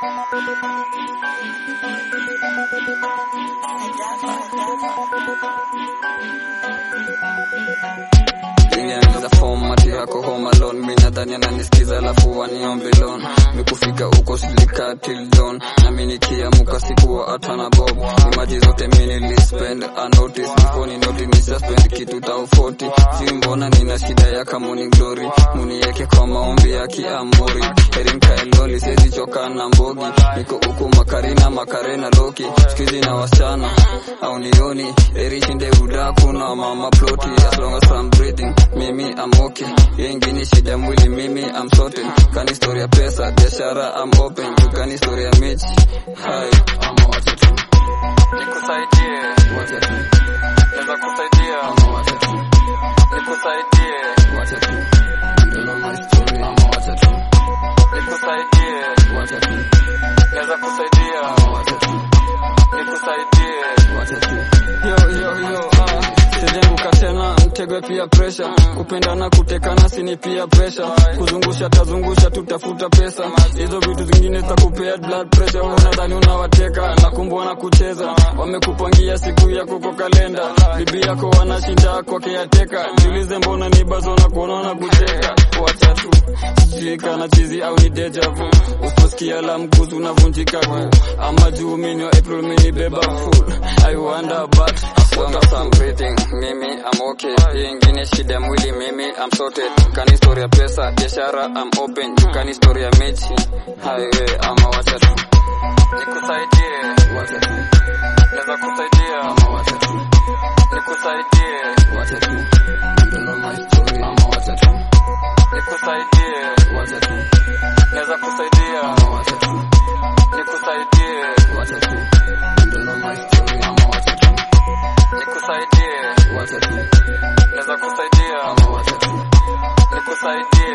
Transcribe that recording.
Ilianza format yako home alone mi nadhani ananisikiza alafu waniombe loan mikufika huko silika till dawn nami nikiamuka sikuwa hata na bob imaji zote mi nilispend a notice before ni noti ni suspend kitu tao 40 si mbona nina shida ya kamoni glory munieke kwa maombi ya kiamuri heri mkaeloli siwezi choka na mbogi niko huku makarina makarena loki skizi na wasichana au nioni heri shinde udaku na mama ploti as long as I'm breathing mimi I'm okay yengine shida mwili mimi I'm sorted kani story ya pesa biashara I'm open kani story ya mechi hai ama wacha tu nikusaidie wacha tu naweza kusaidia ama wacha tu nikusaidie wacha tu you don't know my story ama wacha tu nikusaidie wacha tu naweza kusaidia ama wacha tu nikusaidie wacha tu yo yo yo ah sijenguka tena mtego pia pressure kupendana kutekana sini pia pressure kuzungusha tazungusha tutafuta pesa hizo vitu zingine za kupea blood pressure unadhani unawateka na kumbe na kucheza wamekupangia siku yako kwa kalenda bibi yako wanashinda kwa kiateka jiulize mbona ni bazo na kuona na kucheka wacha tu sijui kana chizi au ni deja vu usiposikia la mkuzu unavunjika ku ama juu mini wa April mini beba full I wonder but as long as I'm breathing mimi I'm okay hii ingine shida ya mwili mimi I'm sorted kani story ya pesa biashara I'm open kani story ya mechi highway ama wacha tu nikusaidie wacha tu naweza kusaidia ama wacha tu nikusaidie wacha tu you don't know my story ama wacha tu nikusaidie wacha tu naweza kusaidia ama wacha tu nikusaidie wacha tu you don't know my story ama wacha tu nikusaidie wacha tu naweza kusaidia ama wacha tu nikusaidie